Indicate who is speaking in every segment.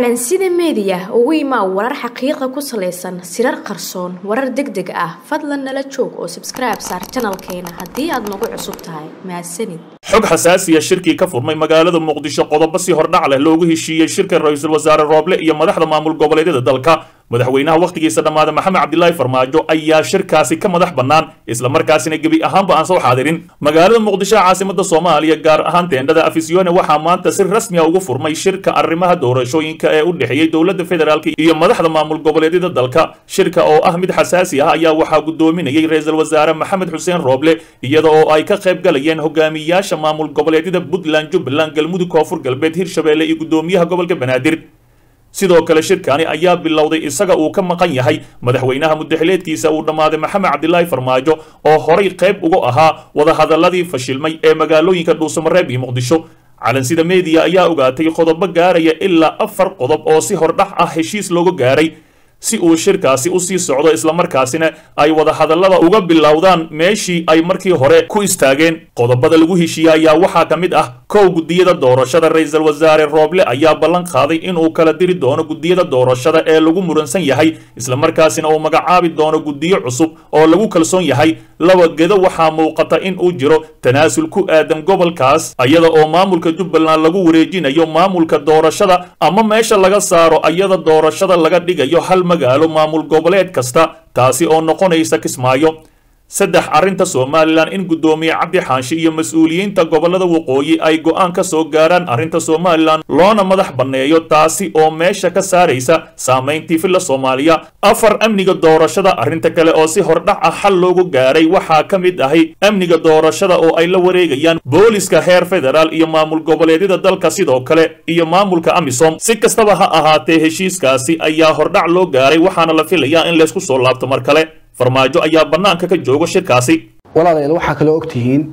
Speaker 1: calansida meediya ugu imaa warar xaqiiqa ku salaysan sirar qarsoon warar deg deg ah fadlan nala joog oo sabskribe saar janalkeena haddii aad nagu cusub tahay mahadsanid
Speaker 2: xog xasaasiya shirkii ka furmay magaalada muqdisho qodobo si hordhac leh loogu heshiiyey shirka ra-iisul wasaare rooble iyo madaxda maamul goboleedyada dalka madaxweynaha wakhtigiisa dhammaada maxamed cabdilaahi farmaajo ayaa shirkaasi ka madax bannaan islamarkaasina gebi ahaanba aan soo xaadirin magaalada muqdisho caasimada soomaaliya gaar ahaan teendhada afisyoone waxaa maanta si rasmiya ugu furmay shirka arrimaha doorashooyinka ee u dhexeeyey dowladda federaalk iyo madaxda maamul goboleedyada dalka shirka oo ah mid xasaasi ah ayaa waxaa gudoominayay ra-iisul wasaare maxamed xuseen rooble iyada oo ay ka qayb galayeen hogaamiyaasha maamul goboleedyada puntland jubbaland galmudug koonfur galbeed hirshabeelle iyo gudoomiyaha gobolka banaadir sidoo kale shirkani ayaa bilowday isaga uu ka maqan yahay madaxweynaha mudaxileedkiisa uu dhammaaday maxamed cabdilaahi farmaajo oo horay qayb uga ahaa wadahadaladii fashilmay ee magaalooyinka dhuusamareeb iyo muqdisho calansida meediya ayaa ogaatay qodobo gaaraya ilaa afar qodob oo si hordhax ah heshiis looga gaaray si uu shirkaasi usii socdo islamarkaasina ay wadahadallada uga bilowdaan meeshii ay markii hore ku istaageen qodobada lagu heshiiyey ayaa waxaa ka mid ah kow guddiyada doorashada ra-iisul wasaare rooble ayaa ballan qaaday inuu kala diri doono guddiyada doorashada ee lagu muransan yahay islamarkaasina uu magacaabi doono guddiyo cusub oo lagu kalsoon yahay laba gedo waxaa muuqata in uu jiro tanaasul ku aadan gobolkaas ayada oo maamulka jubbaland lagu wareejinayo maamulka doorashada ama meesha laga saaro ayada doorashada laga dhigayo hal magaalo maamul goboleed kasta taasi oo noqonaysa kismaayo saddex arrinta somalilan in guddoomiye cabdi xaashi iyo mas-uuliyiinta gobolada waqooyi ay go'aan ka soo gaaraan arrinta somalilan loona madax banneeyo taasi oo meesha ka saaraysa saamayntii filla soomaaliya afar amniga doorashada arrinta kale oo si hordhac ah xal loogu gaaray waxaa ka mid ahay amniga doorashada oo ay la wareegayaan booliska heer federaal iyo maamul goboleedyada dalka sidoo kale iyo maamulka amisom si kastaba ha ahaatee heshiiskaasi ayaa hordhac loo gaaray waxaana la filayaa in laysku soo laabto mar kale farmaajo ayaa bannaanka ka jooga shirkaasi
Speaker 3: walaalayaal waxaa kaloo ogtihiin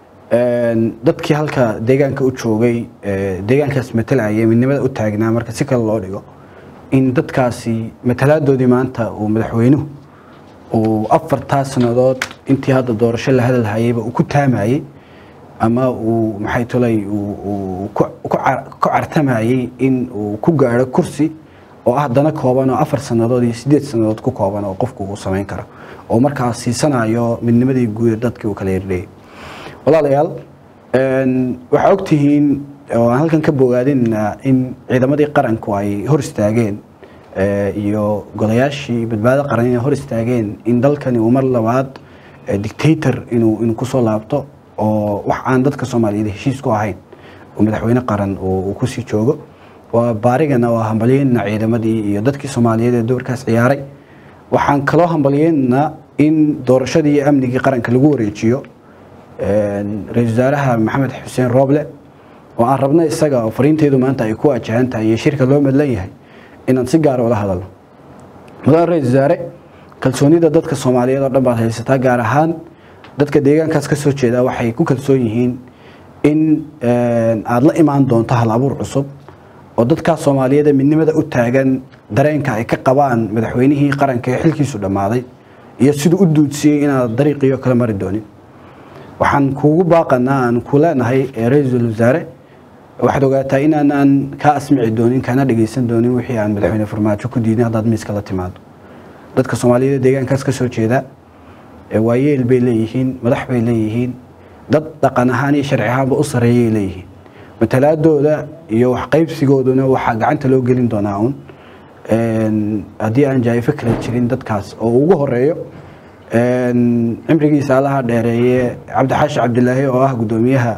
Speaker 3: dadkii halka deegaanka u joogay deegaankaas matalayay midnimada u taagnaa marka si kale loo dhigo in dadkaasi matalaadoodii maanta uu madaxweynuhu uu afartaa sannadood intii hadda doorasho la hadalhayayba uu ku taamayey ama uu maxay tolay ku cartamayey in uu ku gaadho kursi oo ah dana kooban oo afar sannadood iyo sideed sannadood ku kooban oo qofku uu samayn karo oo markaas siisanayo midnimadii guud dadkii uu kala yardhayay walaalayaal waxaa ogtihiin oo aan halkan ka bogaadinna in ciidamadii qaranku ay hor istaageen iyo golayaashii badbaado qaran inay hor istaageen in dalkani uu mar labaad dictator inuu inuu kusoo laabto oo wax aan dadka soomaaliyeed heshiis ku ahayn oo madaxweyne qaran uu kusii joogo waa baarigana waa hambalyeynna ciidamadii iyo dadkii soomaaliyeed ee doorkaas ciyaaray waxaan kaloo hambalyeynna in doorashadii iyo amnigii qaranka lagu wareejiyo ra-isul wasaaraha maxamed xuseen rooble oo aan rabno isaga oo fariinteedu maanta ay ku wajahan tahay iyo shirka loo madlan yahay inaan si gaara ula hadalno mudane ra-isul wasaare kalsoonida dadka soomaaliyeed oo dhan baad haysataa gaar ahaan dadka deegaankaas ka soo jeeda waxay ku kalsoon yihiin in aada la imaan doonto hal abuur cusub oo dadkaas soomaaliyeed ee midnimada u taagan dareenka ay ka qabaan madaxweynihii qaranka ee xilkiisu dhammaaday iyo siduu u duudsiyey inaad dariiqiyo kala mari doonin waxaan kuugu baaqanaa aan ku leenahay ra-iisul wasaare waxaad ogaataa inaanaan kaa asmici doonin kana dhegaysan doonin wixii aan madaxweyne farmaajo ku diidin haddaad miiska la timaado dadka soomaaliyeed ee deegaankaas ka soo jeeda waayeel bay leeyihiin madax bay leeyihiin dad dhaqan ahaan iyo sharci ahaanba u sareeyay leeyihiin matalaadooda iyo waxqaybsigooduna waxaa gacanta loo gelin doonaa uun haddii aan jaayifo kala jirin dadkaas oo ugu horeeyo cimrigiisa allaha dheereeye cabdixaashi cabdilaahi oo ah guddoomiyaha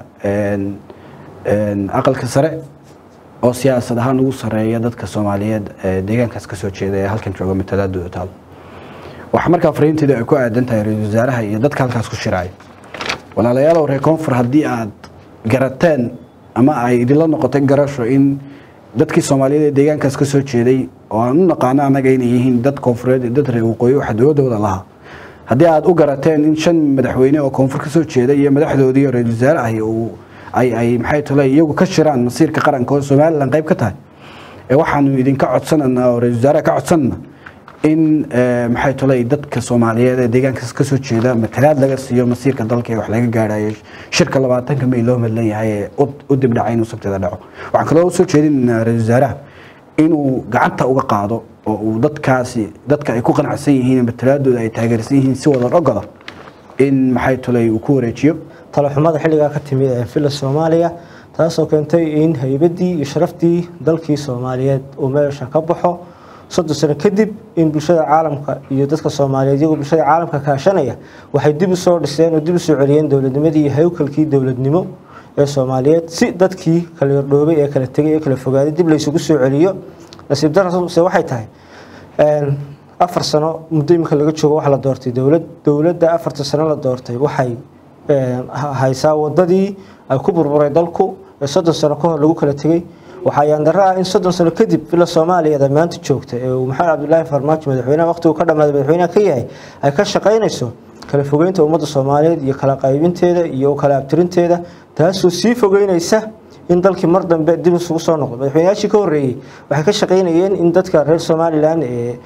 Speaker 3: aqalka sare oo siyaasad ahaan ugu sareeya dadka soomaaliyeed deegaankaas kasoo jeeda ee halkan jooga matalaadooda taalo waxaa markaa fariinteedu ay ku aadan tahay ra-isul wasaaraha iyo dadka halkaas ku shiraaya walaalayaalow reer koonfur haddii aad garateen ama ay idinla noqotay garasho in dadkii soomaaliyeed ee deegaankaas ka soo jeeday oo aan u naqaano annaga inay yihiin dad koonfureed iyo dad reer waqooyi waxa dowladooda lahaa haddii aad u garateen in shan madaxweyne oo koonfur ka soo jeeda iyo madaxdoodii ra-isul wasaare ahi uu ay ay maxay tole iyagu ka shiraan masiirka qaranka oo somalilan qayb ka tahay ee waxaanu idinka codsananaa oo ra-isul wasaaraha ka codsanana in maxay tolay dadka soomaaliyeed ee deegaankaas ka soo jeeda matalaad laga siiyo masiirka dalka ee wax laga gaadhayo shirka labaatanka may loo madlan yahay ee u dibdhacay inuu sabteeda dhaco waxaan kaloo soo jeedinaynaa ra-isul wasaaraha inuu gacanta uga qaado oo uu dadkaasi dadka ay ku qanacsan yihiin matalaadooda ay taageersan yihiin si wada ogoda in maxay tulay uu ku wareejiyo
Speaker 4: talaxumada xilligaa ka timid ee filla soomaaliya taasoo keentay in haybadii iyo sharaftii dalkii soomaaliyeed uu meesha ka baxo soddon sano kadib in bulshada caalamka iyo dadka soomaaliyeed iyagoo bulshada caalamka kaashanaya waxay dib u soo dhiseen oo dib u soo celiyeen dowladnimadii iyo hawkalkii dowladnimo ee soomaaliyeed si dadkii kala yardhoobay ee kala tegay ee kala fogaaday dib laysugu soo celiyo nasiib darase waxay tahay afar sano muddo imika laga joogo waxa la doortay dowlad dowladda afarta sano la doortay waxay haysaa wadadii ay ku burburay dalku ee soddon sano ka hor lagu kala tegey waxaa yaandaro ah in soddon sano kadib villa soomaaliyada maanta joogta ee uu maxamed cabdilaahi farmaajo madaxweynaha waqtigu ka dhammaaday madaxweynaha ka yahay ay ka shaqaynayso kala fogeynta ummadda soomaaliyeed iyo kala qaybinteeda iyo kala abtirinteeda taasoo sii fogeynaysa in dalkii mar dambe dib isugu soo noqdo madaxweynayaashii ka horreeyey waxay ka shaqaynayeen in dadka reer somalilan ee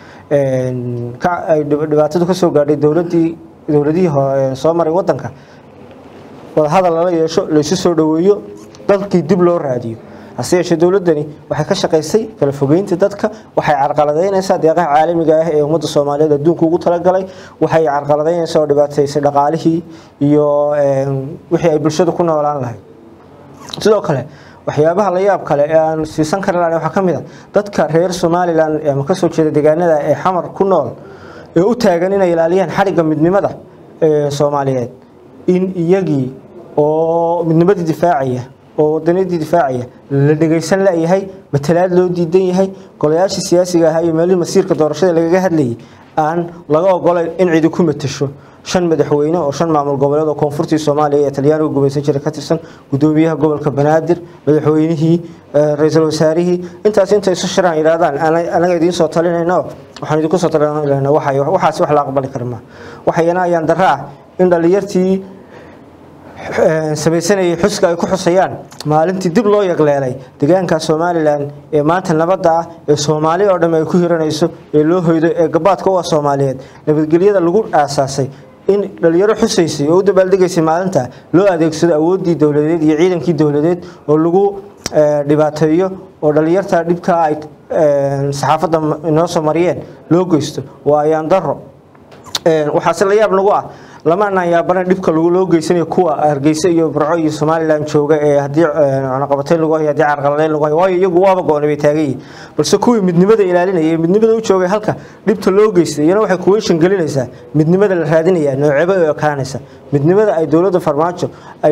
Speaker 4: ay dhibaatadu ka soo gaadhay dowladii dowladihii soo maray wadanka wadahadal lala yeesho laysu soo dhoweeyo dalkii dib loo raadiyo hase yeeshee dowladani waxay ka shaqaysay kala fogeynta dadka waxay carqaladaynaysaa deeqaha caalamiga ah ee ummadda soomaaliyeed adduunka ugu talagalay waxay carqaladaynaysaa oo dhibaataysay dhaqaalihii iyo wixii ay bulshadu ku noolaan lahayd sidoo kale waxyaabaha la yaab kale ee aan siisan kari lahayn waxaa ka mid a dadka reer somalilan ama kasoo jeeda deegaanada ee xamar ku nool ee u taagan inay ilaaliyaan xarigga midnimada ee soomaaliyeed in iyagii oo midnimadii difaacaya oo wadaniyadii difaacaya la dhegaysan layahay matalaad loo diidan yahay golayaashii siyaasiga ahaa iyo meelihii masiirka doorashada lagaga hadlayay aan laga ogolayn in cidi ku matasho shan madaxweyne oo shan maamul goboleed oo koonfurtii soomaaliya ee talyaaniga gumaysan jiray ka tirsan gudoomiyaha gobolka banaadir madaxweynihii ra-iisul wasaarihii intaas intay isu shiraan yidhahdaan anaga idiin soo talinayno waxaan idinku soo talinayna waxaasi wax la aqbali kara maa waxayana ayaan darro ah in dhallinyartii samaysanayay xuska ay ku xusayaan maalintii dib loo yagleelay deegaanka somalilan ee maanta nabadda ah ee soomaali oo dhamm ay ku hiranayso ee loo hoydo ee gabaadka u ah soomaaliyeed nabadgelyada lagu aasaasay in dhalinyaro xusaysay oo u dabaaldegaysay maalinta loo adeegsado awooddii dowladeed iyo ciidankii dowladeed oo lagu dhibaateeyo oo dhalinyarta dhibkaa ay saxaafadda inoo soo mariyeen loo geysto waa ayaan daro waxaase la yaab nagu ah lama anaan yaabana dhibka loo geysanayo kuwa hargeysa iyo burco iyo somalilan jooga ee haddii cunaqabatayn lagu hayo haddii carqaladeyn lagu hayo waayo iyagu waaba go-onay bay taagan yihin balse kuwii midnimada ilaalinaya ee midnimada u joogay halka dhibta loo geystay iyana waxay kuweyshan gelinaysaa midnimada la raadinaya nooceba u ekaanaysa midnimada ay dowladda farmaajo ay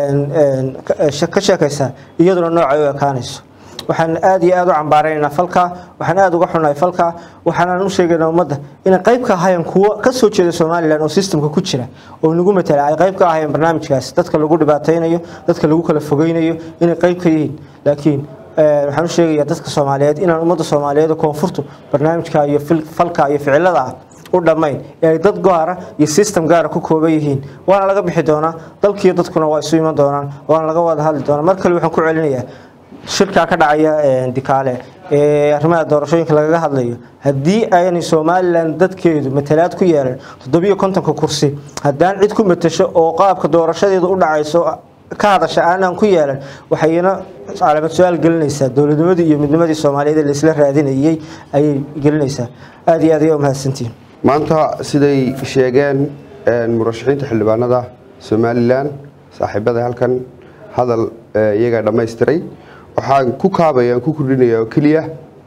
Speaker 4: ka sheekaysaa iyaduna noocay u ekaanayso waxaan aad iyo aad u cambaaraynaa falka waxaan aad uga xunahay falka waxaanaan u sheegaynaa ummadda inay qayb ka ahaayeen kuwo ka soo jeeda somalilan oo sistamka ku jira oo nagu matala ay qayb ka ahaayeen barnaamijkaas dadka lagu dhibaataynayo dadka lagu kala fogeynayo inay qayb ka yihiin laakiin waxaan u sheegayaa dadka soomaaliyeed inaan ummadda soomaaliyeed koonfurtu barnaamijka iyo falka iyo ficilada ah u dhammayn ee ay dad gaara iyo system gaara ku kooban yihiin waana laga bixi doonaa dalkiiyo dadkuna waa isu iman doonaan waana laga wada hadli doonaa mar kale waxaan ku celinayaa shirkaa ka dhacaya dikaale ee arrimaha doorashooyinka lagaga hadlayo haddii aanay somalilan dadkeedu matalaad ku yeelan toddobiyo kontonka kursi haddaan cid ku matasho oo qaabka doorashadeedu u dhacayso ka hadasha aanaan ku yeelan waxayna calaamad su-aal gelinaysaa dowladnimadii iyo midnimadii soomaaliyeed ee laisla raadinayay ayay gelinaysaa aada iyo aad ayaa umahadsantihin
Speaker 5: maanta siday sheegeen murashaxiinta xildhibaanada somalilan saaxiibada halkan hadal iyagaa dhammaystiray waxaan ku kaabaya aan ku kordhinaya oo keliya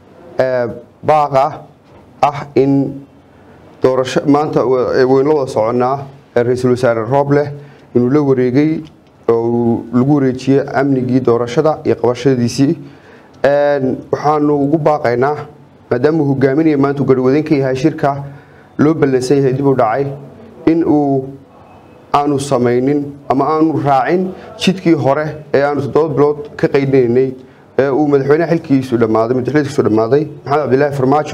Speaker 5: baaqa ah in doorasho maanta waynu la wada soconnaa ra-iisul wasaare roobleh inuu la wareegay oo lagu wareejiyey amnigii doorashada iyo qabashadiisii waxaanu ugu baaqaynaa maadaama uu hogaaminaya maanta uu garhwadan ka yahay shirka loo ballansan yahay dib u dhacay in uu aanu samaynin ama aanu raacin jidkii hore ee aanu toddoba bilood ka qaydinaynay ee uu madaxweynaha xilkiisu dhammaaday madaxweynakiisu dhammaaday maxamed cabdilaahi farmaajo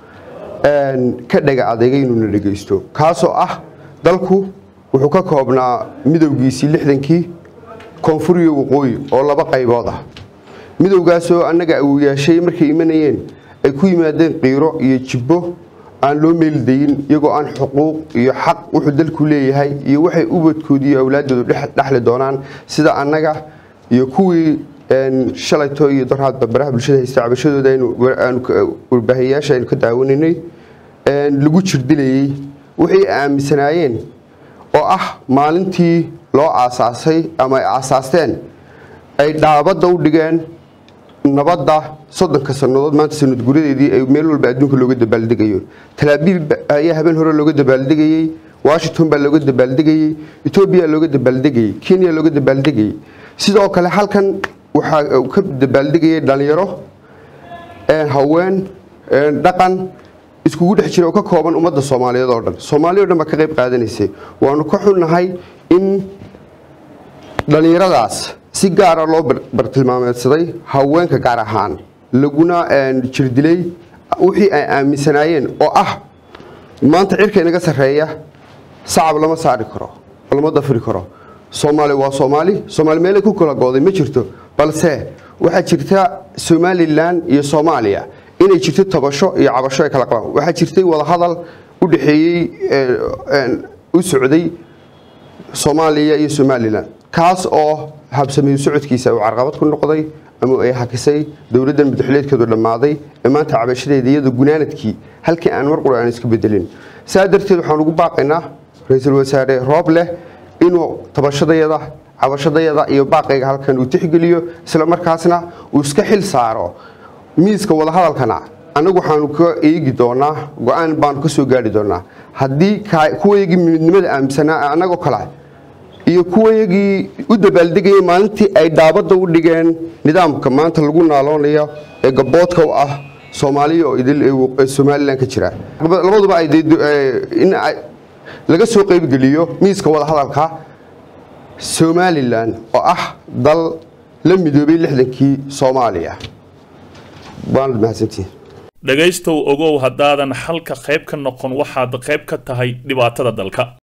Speaker 5: ka dhaga adeegay inuuna dhegeysto kaasoo ah dalku wuxuu ka koobnaa midowgiisii lixdankii koonfur iyo waqooyi oo laba qaybood ah midowgaasoo annaga uu yeeshay markay imanayeen ay ku yimaadeen qiiro iyo jibbo aan loo meeldayin iyagoo aan xuquuq iyo xaq wuxuu dalku leeyahay iyo waxay ubadkooda iyo awlaaddoodu dhexli doonaan sida annaga iyo kuwii shalayto iyo doraadba baraha bulshada haysta cabashadooda warbaahiyayaasha aynu ka daawanaynay lagu jirdilayey wixii aaminsanaayeen oo ah maalintii loo aasaasay ama ay aasaasteen ay dhaabadda u dhigeen nabadda soddonka sannadood maanta sanad guradeedii ay meel walba adduunka looga dabaaldegayo talaabiib ayaa habeen hore looga dabaaldegayey washington baa looga dabaaldegayey etoobiya looga dabaaldegayey kenya looga dabaaldegayey sidoo kale halkan waxaa ka dabaaldegayay dhalinyaro haween dhaqan iskugu dhex jira oo ka kooban ummadda soomaaliyeed oo dhan soomaaliya o dhan baa ka qayb qaadanaysay waanu ka xunnahay in dhallinyaradaas si gaara loo bartilmaameedsaday haweenka gaar ahaan laguna jirdilay wixii ay aaminsanaayeen oo ah maanta cirka inaga sarreeya sacab lama saari karo lama dafri karo soomaali waa soomaali soomaali meelay ku kala gooday ma jirto balse waxaa jirta somalilan iyo soomaaliya inay jirto tabasho iyo cabasho ay kala qabaan waxaa jirtay wadahadal u dhexeeyey u socday soomaaliya iyo somalilan kaas oo habsameeyo socodkiisa uu carqabad ku noqday ama ay hakisay dowladdan madaxuleedkeedu dhammaaday ee maanta cabashadeeda iyadoo gunaanadkii halkii aan mar qura aan iska bedelin saa darteed waxaan ugu baaqaynaa ra-iisul wasaare roob leh inuu tabashadayada cabashadayada iyo baaqayga halkan uu tixgeliyo isla markaasna uu iska xil saaro miiska wadahadalkana annagu waxaanu ka eegi doonaa go-aan baanu ka soo gaari doonaa haddii kuwayagii midnimada aaminsanaa annagoo kale iyo kuwayagii u dabaaldegayay maalintii ay dhaabadda u dhigeen nidaamka maanta lagu naaloonayo ee gaboodka u ah soomaaliya oo idil ee somalilan ka jira labaduba ay in laga soo qaybgeliyo miiska wadahadalka somalilan oo ah dal la midoobay lixdankii soomaaliya waanad mahadsantihin
Speaker 2: dhegaystow ogow haddaadan xalka qayb ka noqon waxaad qayb ka tahay dhibaatada dalka